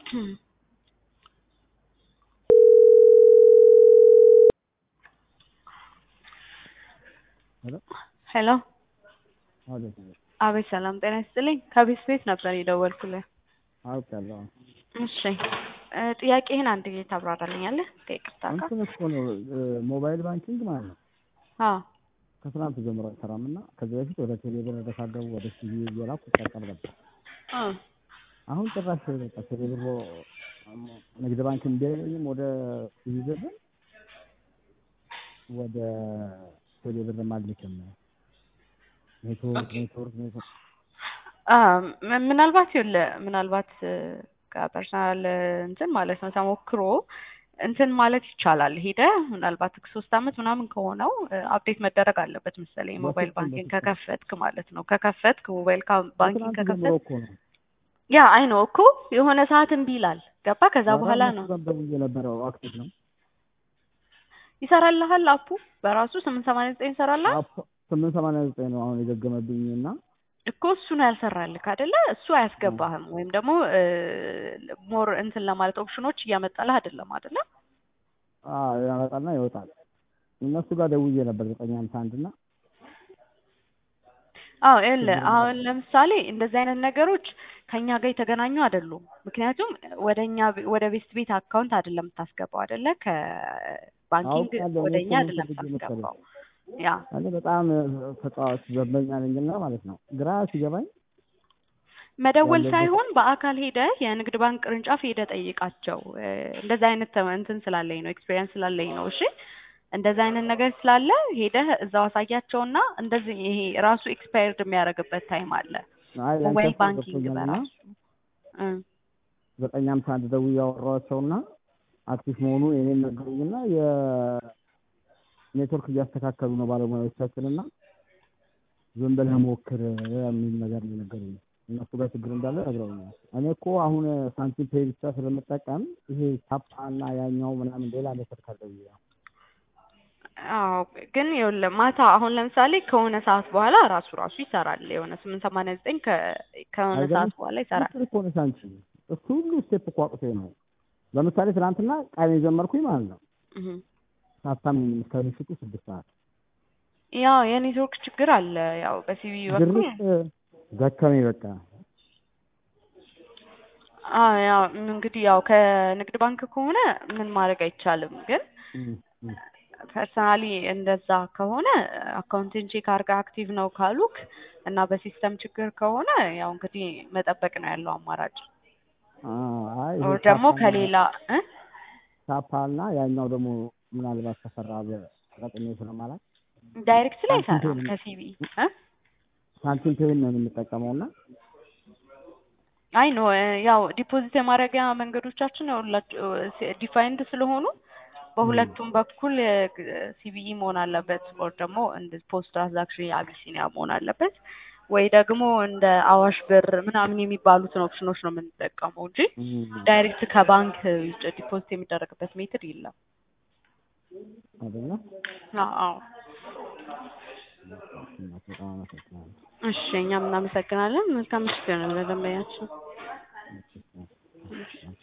ሄሎ ሄሎ አቤት አቤት ሰላም ጤና ይስጥልኝ ከቤት ቤት ነበር የደወልኩልህ አውቃለሁ። እሺ እ ጥያቄህን አንድ ጊዜ ታብራራልኛለህ ከይቅርታ ጋር እንትን እኮ ነው እ ሞባይል ባንኪንግ ማለት ነው አዎ ከትናንት ጀምሮ አይሰራም እና ከዚህ በፊት ወደ ቴሌብር እንደሳደቡ ወደ ሲቪ እየላኩ ይጠቀም ነበር። እ አሁን ጭራሽ በቃ ቴሌብር ንግድ ባንክ እምቢ አይለኝም ወደ ሲቪ ብር ወደ ቴሌብር አልልክም ኔትወርክ ኔትወርክ ኔትወርክ አ ም- ምናልባት ይኸውልህ ምናልባት እ ከፐርሰናል እንትን ማለት ነው ተሞክሮ እንትን ማለት ይቻላል ሄደህ ምናልባት ሶስት አመት ምናምን ከሆነው አፕዴት መደረግ አለበት መሰለኝ ሞባይል በፍጹም ባንኪንግ በፍጹም ከከፈትክ ማለት ነው ከከፈትክ ሞባይል ካ- ባንኪንግ ከትናንት ጀምሮ ከከፈትክ እኮ ነው ያ አይ ነው እኮ የሆነ ሰዓት እምቢ ይላል ገባ ከዛ በኋላ ነው እነሱ ጋር ደውዬ ነበረው አክቲቭ ነው ይሰራልሃል አፑ በራሱ ስምንት ሰማንያ ዘጠኝ ይሰራልሃል አፕ- ስምንት ሰማንያ ዘጠኝ ነው አሁን የገገመብኝ እና እኮ እሱ ነው ያልሰራልክ አይደለ እሱ አያስገባህም ወይም ደግሞ ሞር እንትን ለማለት ኦፕሽኖች እያመጣልህ አይደለም አይደለ አዎ ያመጣና ይወጣል። እነሱ ጋር ደውዬ ነበር ዘጠኝ ሃምሳ አንድ እና አዎ ይኸውልህ አሁን ለምሳሌ እንደዚህ አይነት ነገሮች ከኛ ጋር የተገናኙ አይደሉም ምክንያቱም ወደ እኛ ቤ- ወደ ቤስት ቤት አካውንት አይደለም የምታስገባው አይደለ ከባንኪንግ አውቃለሁ ወደ እኔ እኛ እኮ ምን አይደለም ፈልጌ መሰለኝ የምታስገባው ያ እኔ በጣም ተጫዋች ደንበኛ ነኝና ማለት ነው ግራ ሲገባኝ መደወል ያለበት ሳይሆን በአካል ሄደህ የንግድ ባንክ ቅርንጫፍ ሄደህ ጠይቃቸው እ እንደዚህ አይነት ተመ- እንትን ስላለኝ ነው ኤክስፔሪየንስ ስላለኝ ነው እሺ እንደዚህ አይነት ነገር ስላለ ሄደህ እዛው አሳያቸውና እንደዚህ ይሄ ራሱ ኤክስፓየርድ የሚያደርግበት ታይም አለ አይ ያንተ ሞባይል ሀሳብ ባንኪንግ ገብቶኛልና በራሱ እ ዘጠኝ ሃምሳ አንድ ደውዬ አወራኋቸውና አክቲቭ መሆኑ የኔን ነገሩኝና የኔትወርክ እያስተካከሉ ነው ባለሙያዎቻችንና ዝም ብለህ ሞክር የሚል ነገር ነው የነገሩኝ። እነሱ ጋር ችግር እንዳለ ነግረውኛል። እኔ እኮ አሁን ሳንቲም ፔይ ብቻ ስለምጠቀም ይሄ ታፓ እና ያኛው ምናምን ሌላ ኔትወርክ አለው ብዬ ነው። አዎ ግን ይኸውልህ ማታ አሁን ለምሳሌ ከሆነ ሰዓት በኋላ ራሱ ራሱ ይሰራል የሆነ ስምንት ሰማንያ ዘጠኝ ከሆነ ሰዓት አይገርምሽ? በኋላ ይሰራል ፍቅር እኮ ነሽ አንቺ። እሱ ሁሉ ስቴፕ እኮ አቅቶኝ ነው። ለምሳሌ ትናንትና ቀን የጀመርኩኝ ማለት ነው እህ ሳታምኚኝ እስከ ምሽቱ ስድስት ሰዓት ያው የኔትወርክ ችግር አለ ያው በሲቪ በኩል ድርቅ ደከመኝ በቃ። አዎ ያው እንግዲህ ያው ከንግድ ባንክ ከሆነ ምን ማድረግ አይቻልም ግን እም፣ እም። ፐርሰናሊ እንደዛ ከሆነ አካውንትን ቼክ አድርገህ አክቲቭ ነው ካሉክ እና በሲስተም ችግር ከሆነ ያው እንግዲህ መጠበቅ ነው ያለው አማራጭ አዎ፣ አይ ይሄ ኦር ደግሞ ታፓ እና ከሌላ እ ታፓ እና ያኛው ደግሞ ምናልባት ከሰራ በጠቅሜ ስለማላት ዳይሬክት ላይ ሳንቲም አይሰራም ፔይ ከሲቪ እ ሳንቲም ፔይን ነው የምንጠቀመው እና አይ ኖ ያው ዲፖዚት የማድረጊያ መንገዶቻችን ሁላቸው ዲፋይንድ ስለሆኑ በሁለቱም በኩል ሲቢኢ መሆን አለበት ኦር ደግሞ እንደ ፖስት ትራንዛክሽን አቢሲኒያ መሆን አለበት ወይ ደግሞ እንደ አዋሽ ብር ምናምን የሚባሉትን ኦፕሽኖች ነው የምንጠቀመው እንጂ እም፣ ዳይሬክት ከባንክ ውጭ ዲፖዚት የሚደረግበት ሜትድ የለም። አይደለ? አዎ አዎ። በጣም አመሰግናለሁ። እሺ እኛም እናመሰግናለን። መልካም ምሽት ይሆንልን ለደንበኛችን። እሺ፣ እሺ፣ እሺ።